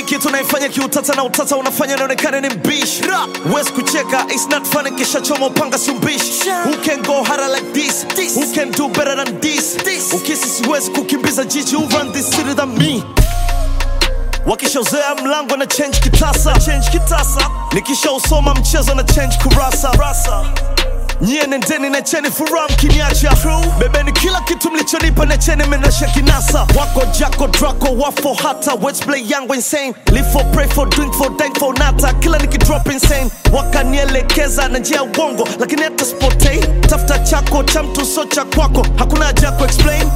kitu naifanya kiutata na utata unafanya naonekana ni mbishi wes kucheka it's not funny kisha choma upanga si mbishi who can go harder like this, who can do better than this, ukisi siwezi kukimbiza jiji who run this city than me wakishauzea mlango na change kitasa, change kitasa. nikishausoma mchezo na change kurasa Rasa. nyie nendeni na cheni furaha mkiniacha bebeni kila kitu mlichonipa na cheni menasha kinasa wako jako drako wafo hata wetplay yangu insane live for pray for drink for dank for nata kila nikidrop insane wakanielekeza na njia ya uongo lakini hata spotei tafuta chako cha mtu so cha kwako hakuna haja ya kuexplain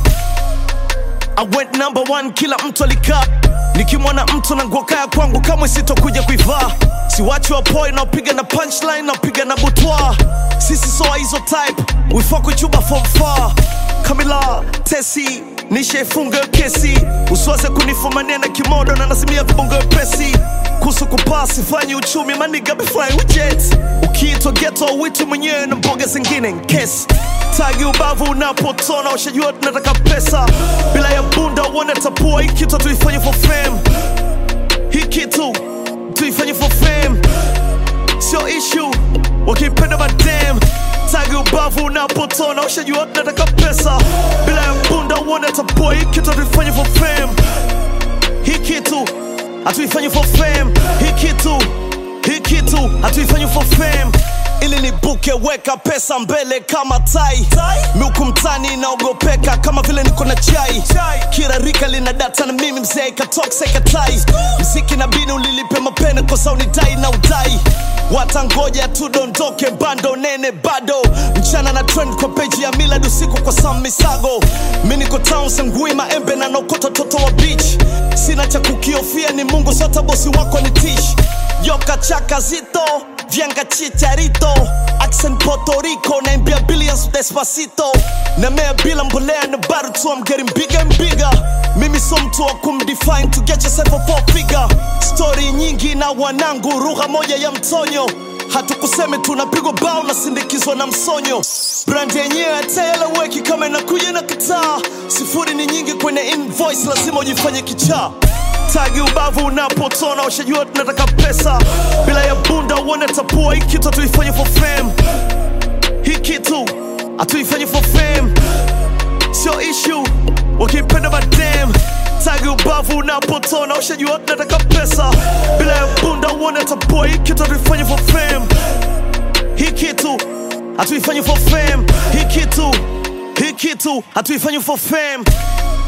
I went number one, kila mtu alikaa nikimwona mtu na nguo kaya kwangu kamwe sitokuja kuivaa siwachi wapoi naopiga na punchline naopiga na butwa sisi soa hizo type wifakuchuba from far kamila tesi nishaifunga hiyo kesi usiwaze kunifumania na kimodo na nazimia vibongo pesi kuhusu kupaa sifanyi uchumi maniga befly jet ukiitwa geto witu mwenyewe na mboga zingine nkesi tagi ubavu unapotona ushajua tunataka pesa bila ya bunda uone tapua hii kitu tuifanye for fame hii kitu tuifanye for fame sio issue wakipenda madam tagi ubavu unapotona ushajua tunataka pesa bila ya bunda uone tapua hii kitu tuifanye for fame hii kitu hatuifanyi for fame hii kitu hii kitu hatuifanyi for fame ili nibuke weka pesa mbele kama tai miuku mtani inaogopeka kama vile niko na chai kila rika lina data na mimi mzee katoksa ikatai mziki na bini ulilipe mapene kosa unidai na udai watangoja tudondoke bando nene bado mchana na trend kwa peji ya milad usiku kwa sam misago mi niko town sengui maembe na nokota toto wa beach sina cha kukiofia ni mungu sota bosi wako ni tish yoka chaka zito vyanga chicharito accent Puerto Rico naimbia billions despacito namea bila mbolea na bado tu I'm getting bigger and bigger mimi so mtu wa kumdefine to get yourself a four figure story nyingi na wanangu lugha moja ya mtonyo hatukuseme tunapigwa bao na sindikizwa na msonyo brand yenyewe hataeleweki kama inakuja na kitaa sifuri ni nyingi kwenye invoice lazima ujifanye kichaa tagi ubavu unapotona ushajua tunataka pesa bila ya bunda uone tapua hii kitu hatuifanye for fame hii kitu hatuifanye for fame sio issue wakipenda madam tagi ubavu unapotona ushajua tunataka pesa bila ya bunda uone tapua hii kitu hatuifanye for fame hii kitu hatuifanye for fame hii kitu hii kitu hatuifanye for fame